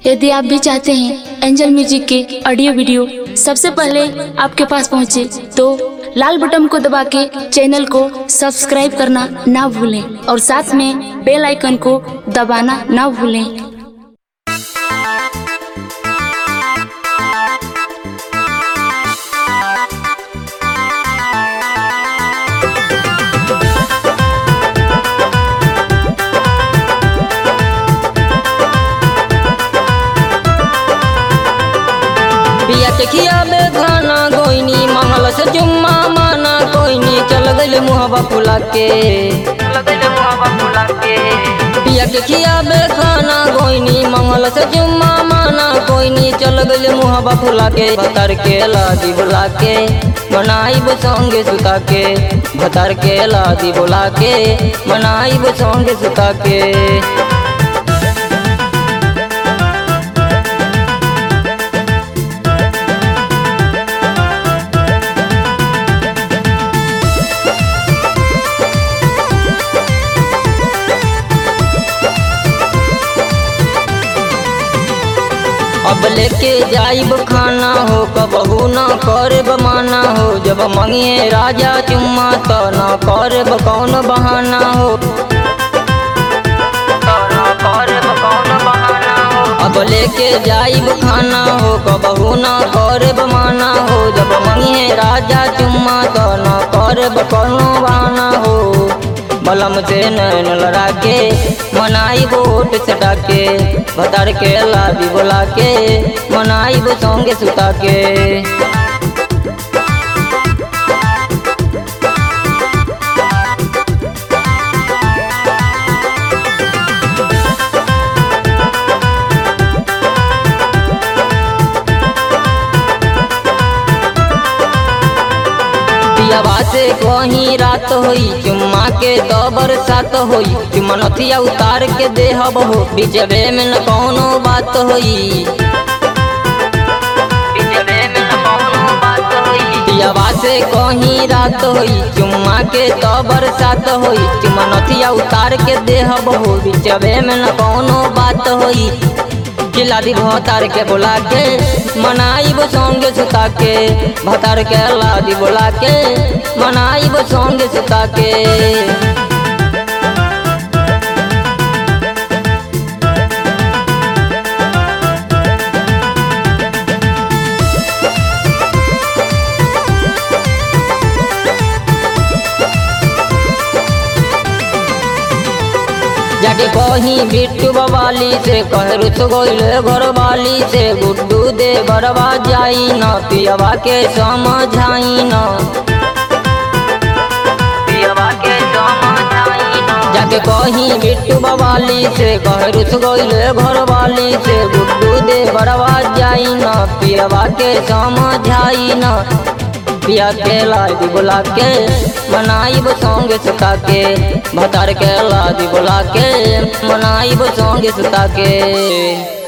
यदि आप भी चाहते हैं एंजल म्यूजिक के ऑडियो वीडियो सबसे पहले आपके पास पहुंचे तो लाल बटन को दबा के चैनल को सब्सक्राइब करना ना भूलें और साथ में बेल आइकन को दबाना ना भूलें पिया के खियाबे खाना गोइनी मंगल से जुम्मा माना कोइनी चल गइल मुहबा फुला के पिया के खियाबे खाना गोइनी मंगल से जुम्मा माना कोइनी चल गइल मुहबा फुला के भतर के लादी बुला के मनाइब संगे सुता के भतर के लादी बुला के मनाइब संगे सुता के अब लेके जाइब खाना हो कबहू न करे बमाना हो जब मंगिए राजा चुम्मा तो न करे कौन बहाना हो तो न करब कौन बहाना हो। अब लेके जाइब खाना हो कबहू न करे बमाना हो जब मंगिए राजा चुम्मा तो न करे कौन बहाना हो बलम से नैन लड़ा के मनाई बोट सटा के भतर के लादी बोला के मनाई वो संगे सुता के पियाबा से कहीं रात होई चुम्मा के तो बरसात होई चुम्मा नथिया उतार के देहब हो बिचबे में न कौनो बात होई पियाबा से कहीं रात होई चुम्मा के तो बरसात होई चुम्मा नथिया उतार के देहब हो बिचबे में न कौनो बात होई चिल्ला दी भतार के बोला के मनाई वो संगे सुता के भतार के लादी बोला के मनाई वो संगे सुता के जाके कहीं बिट्टू बवाली से कह रुस गोइले घर वाली से गुड्डू दे बरवा जाई न पियवा के समझाई न पियवा के समझाई न जाके कहीं बिट्टू बवाली से कह रुस गोइले घर वाली से गुड्डू दे बरवा जाई न पियवा के समझाई न पिया के लादी बुला के मनाई वो संगे सुता के भतार के लादी बुला के मनाई वो संगे सुता के